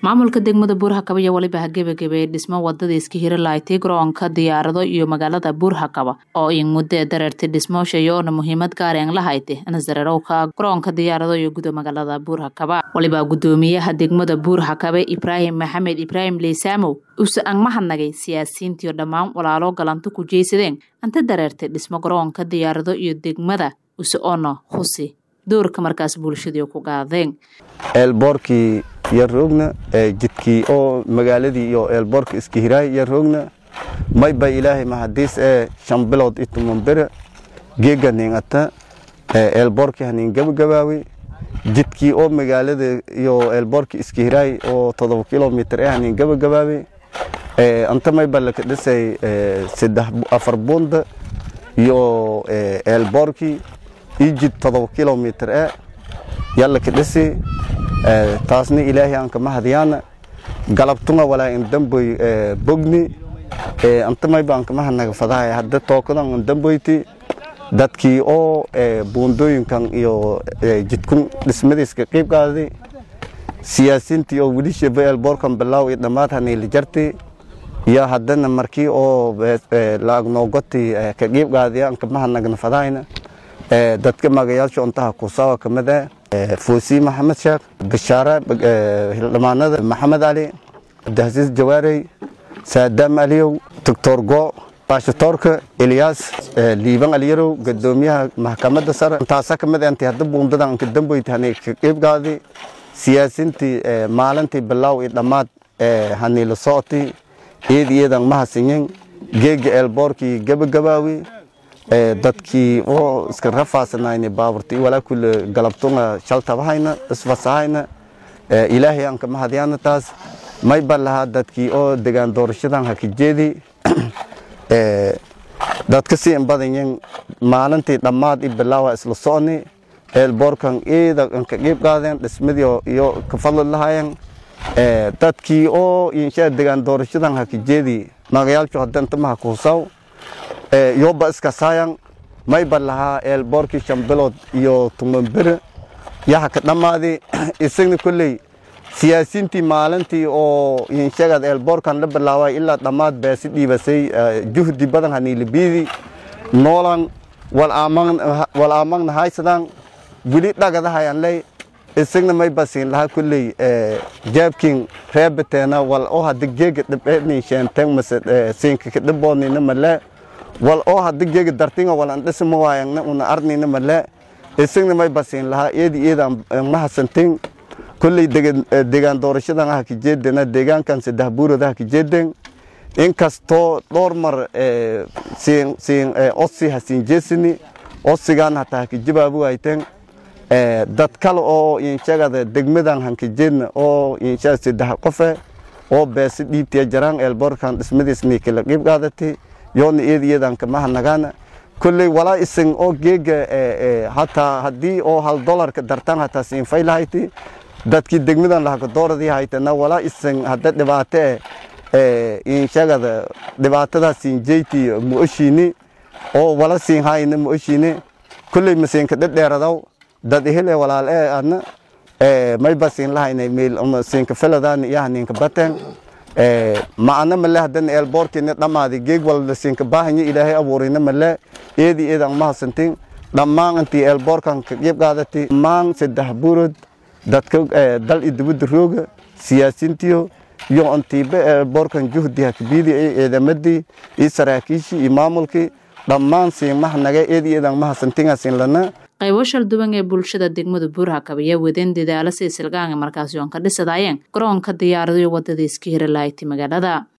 maamulka degmada buurhakaba iyo weliba hagebagebe ee dhismo wadada iska hiri lahayti garoonka diyaarado iyo magaalada buurhakaba oo in muddo ee dareertay dhismooshayoona muhiimad gaareen lahayte nasdarerowka garoonka diyaarado iyo guda magaalada buurhakaba waliba gudoomiyaha degmada buurhakabe ibraahim maxamed ibraahim leysaamow use ang mahadnagay siyaasiyiintiio dhammaan walaalo galanto ku jeysadeen anta dareertay dhismo garoonka diyaarado iyo degmada use oona husi doorka markaas bulshadii ku qaadeen eelboorkii iyo roogna jidkii oo magaaladii iyo eelboorka iska hiraay iyo roogna mayba ilaahay mahadiis ee shan bilood ituman bere geega ningata eelboorkii hanin gabagabaawe jidkii oo magaalada iyo eelboorka iska hiraay oo todoba kilomitr ee hanin gabagabaawe anta mayba laka dhisay saddex afar bunda iyo eelboorkii ii jid todoba kilomitr ee yallaka dhisi taasna ilaahay aan kama hadyaana galabtunga walaa in damboy bogni antamayba aan kama hadnaga fadahay hadda tookadan an damboyti dadkii oo buundooyinkan iyo jidkun dhismadiiska qiib qaaday siyaasiintii oo weli shaba eelboorkan bilaaw iyo dhammaad haniila jarti iyo haddana markii oo laagnoogoti ka qiib qaadaya aan kama hadnagna fadahayna dadka magayaasha untaha kusawa kamid ah fuusi maxamed sheekh bashaare hildhimaanada maxamed cali cabdihasiis jawaarey saadaam aliyow doctor go baashatoorka elyaas liiban aliyarow gadoomiyaha maxkamadda sare intaasa kamid intii hadda buundadan anka damboyti hani ka qiib qaadi siyaasiintii maalintii bilaaw iyo dhammaad haniila socoti iyad iyadan mahasinyin geega eelboorkii gabagabaawi dadkii oo iska rafaasanayna baaburta walaa kule galabtunga shaltabahayna isfasahayna ilaahay aan kama hadyaana taas may ban lahaa dadkii oo degaan doorashadan haka jeedi dadka si in badanyin maalintii dhammaad i bilaawa isla socni eelboorkan iida anka qiib qaadeen dhismadii iyo ka fadli lahaayeen dadkii oo inshaa degaan doorashadan haka jeedi magayaalshu hadantamaha kuhusaw yoba iska saayan mayba lahaa eelboorkii shan bilood iyo tumanbere yaha ka dhammaadi isagna kolley siyaasiintii maalintii oo inshagad eelboorkan la bilaaway ilaa dhammaad beesi dhiibasay juhdi badan haniilibiidi noolan wal aamagna haysadan weli dhagadahayan ley isagna mayba siin lahaa kolley jaabkin reebateena wal oo hadda geega dhibceedni sheenten mase siinka ka dhiboodnina malee wal oo hadda geega dartinga wal an dhisma waayangna una arnina male isagna may basiin lahaa eedi eeda mahasantin kolley degaan doorashadan ah kajeedena deegaankan saddex buurad ah kajeeden inkastoo dhowr mar siin siin osi hasiin jeesini osigaan hataa hakajabaabu hayteen dad kale oo inshagada degmadan hankajeedna oo inshaa saddex qofe oo beesi dhiibtiya jaraan eelboorkan dhismadiisni kala qiib qaadatay yoona eeda iyadan kama hadnagaana kolley walaa isan oo geega hataa haddii oo hal dolarka dartaan hataa siinfay lahayti dadkii degmadan lahaka dooradii haytana walaa isan hadda dhibaate e inshagada dhibaatadaa siin jeyti muoshiini oo wala siin hayna muoshiini kolley masiinka dhedheeradaw dad ihile walaal ee adna mayba siin lahayna meel siinka feladaani iyo haniinka bateen macana male haddana eelboorkiina dhammaadi geeg walda siinka baahanya ilaahay abuurina male eedi eedan mahasantin dhammaan intii eelboorkan ka qiib qaadati dhammaan saddex buurod dadka dal iyo dibadda rooga siyaasiintiyo iyo intiiba eelboorkan juhdi hakabiidi iyo ciidamadii iyo saraakiishii iyo maamulkii dhammaan siin mahnaga eedi eedan mahasantinga siin lana qaybo shalduwan ee bulshada degmada buurhakab ayaa wadeen dadaalo si silgaanga markaasi oon ka dhisadaayeen garoonka diyaarado iyo wadada iska hiri lahayti magaalada